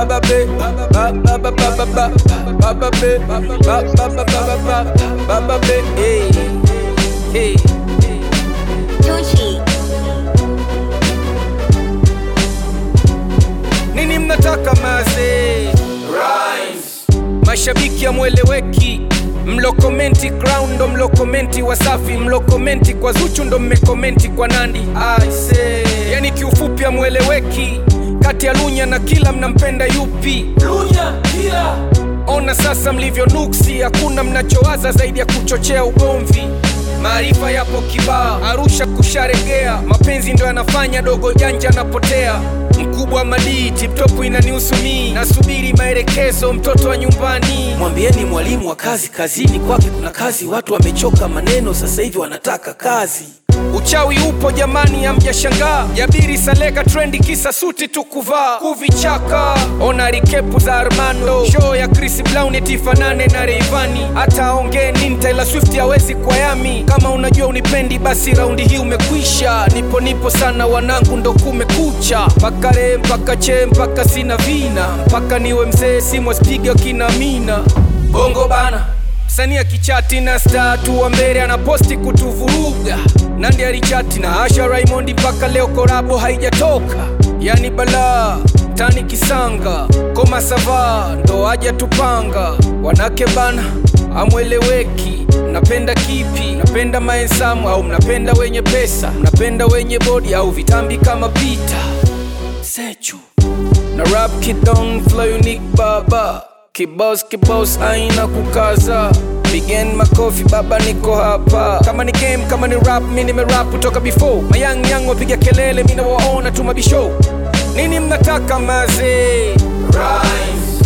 Baba be, Baba Baba Baba Baba Baba be, Baba Baba Baba Baba be, hey, hey. Tucci. Nini mnataka maze? Rhymes. Mashabiki amweleweki mlo komenti crown ndo mlo komenti Wasafi mlo komenti kwa Zuchu ndo mmekomenti kwa Nandi I say. Yani kiufupi amweleweki kati ya Lunya na Kila mnampenda yupi? Lunya, Kila. Ona sasa mlivyo nuksi, hakuna mnachowaza zaidi ya kuchochea ugomvi. Maarifa yapo kibaa, Arusha kusharegea, mapenzi ndo yanafanya dogo janja anapotea. Mkubwa madii, tiptopu inanihusu mii, nasubiri maelekezo, mtoto wa nyumbani. Mwambieni mwalimu wa kazi kazini kwake kuna kazi. Watu wamechoka maneno, sasa hivi wanataka kazi. Uchawi upo jamani, hamjashangaa. Jabiri Saleka trendi kisa suti tu kuvaa kuvichaka. Ona rikepu za Armando, show ya Chris Brown itifanane na Rayvanny. Hata aongee nini, Taylor Swift hawezi kwa yami. Kama unajua unipendi, basi raundi hii umekwisha. Nipo nipo sana wanangu, ndo kumekucha. Mpaka re mpaka che mpaka sina vina, mpaka niwe mzee simwaspiga kina mina bongo bana Msanii kichati na star tu wa mbele anaposti kutuvuruga. Nandi alichati na Asha Raymond mpaka leo korabo haijatoka. Yani balaa tani kisanga koma sava ndo aja tupanga. Wanake bana amweleweki, mnapenda kipi? Mnapenda maensamu au mnapenda wenye pesa? Mnapenda wenye bodi au vitambi kama Pita Sechu na rap kidong flow unique baba kibos kibos aina kukaza Pigen makofi baba niko hapa kama ni game kama ni rap mi nimerap kutoka before mayang yang wapiga kelele mi nawaona tu mabisho nini mnataka maze Rhymes.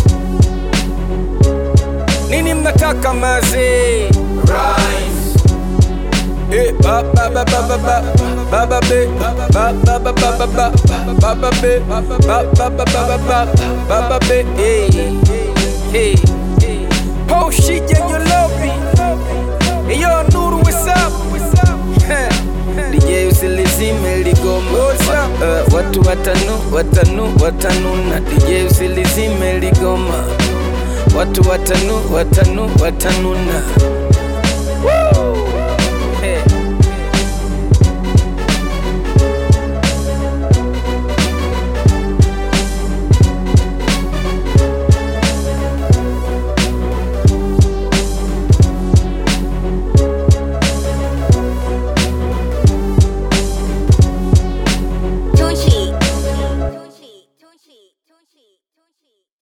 nini mnataka maze Rhymes. Eh, ba ba ba ba ba ba ba ba be ba ba ba ba ba ba ba ba ba be ba ba ba ba ba ba ba ba ba be hey hey oh shit yeah you love me hey yo Nuru what's up DJ usilizime ligoma uh, watu watanu watanu watanuna DJ usilizime ligoma watu watanu watanu watanuna Woo!